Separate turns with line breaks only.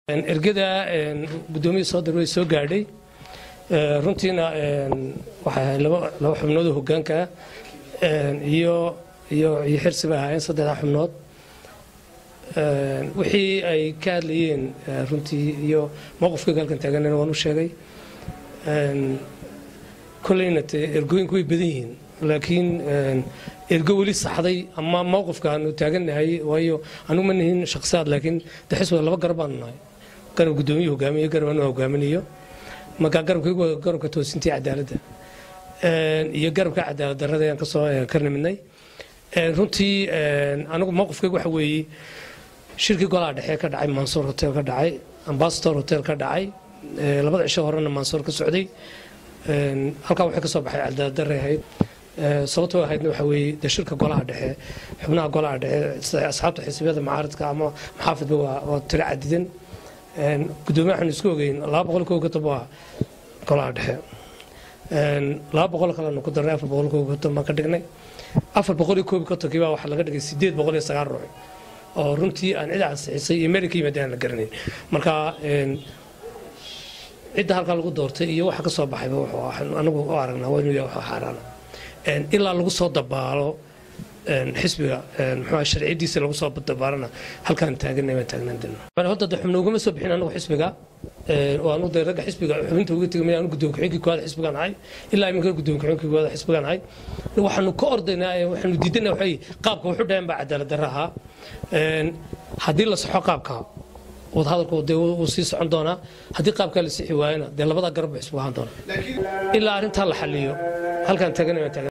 ergada guddoomiya soo dar way soo gaadhay runtiina waxay ahayd laba laba xubnood oo hoggaanka ah iyo iyo iyo xirsi bay ahaayeen saddexda xubnood wixii ay ka hadlayeen runtii iyo mowqifkayga halkan taaganana waan u sheegay kolleyna te ergooyinku way badan yihiin laakiin ergo weli saxday ama mowqifka aanu taagannahay waayo anugu ma nihin shakhsiyaad laakiin de xisbiga laba garab baanu nahay garab guddoomiye hogaamiyo garab anu hogaaminayo marka garabkaygu waa garabka toosintii cadaaladda iyo garabka cadaalad darrada ayaan kasoo ka nimidnay runtii anigu mowqifkaygu waxa weeye shirkii golaha dhexe ka dhacay mansoor hotel ka dhacay ambasador hotel ka dhacay labada cisho horena mansoor ka socday halkaa waxay ka soo baxay cadaalad darray ahayd sababtoo ahaydna waxa weeye de shirka golaha dhexe xubnaha golaha dhexe asxaabta xisbiyada macaaridka ama maxaafidba waa tiro cadidan gudoomiye waxaanu isku ogeyn laba boqol koo konton waa golaha dhexe laba boqol kalenu ku darnay afar boqol koo konton baan ka dhignay afar boqol iyo koob kontonkii baa waxaa laga dhigay sideed boqol iyo sagaal ruux oo runtii aan cid ansixisay iyo meel ka yimaada aan la garanayn marka cidda halkaa lagu doortay iyo waxa ka soo baxayba wuxuu anagu u aragnaa waa inuu yahay wax xaaraana ilaa lagu soo dabaalo xisbiga muxuu sharciyadiisa lagu soo dabaalana halkaan taaganay baan taagnaan doona hadda de xubno ugama soo bixin anagu xisbiga waanu de ragga xisbiga xubinta uga tegay anu guddoon ku-xigii koowaad xisbigaan ahay ilaa iminka guddoon ku-xigii koowaad xisbigaan ahay waxaanu ka ordaynaa waxaanu diidana waxay qaabka wuxu dhayan baa cadaalad darra ahaa haddii la saxo qaabka wadahadalku dee wuu sii socon doonaa haddii qaabkaa la sixi waayana dee labadaa garab buu xisbigu ahaan doona ilaa arrintaa la xaliyo halkaan taaganay baan taagan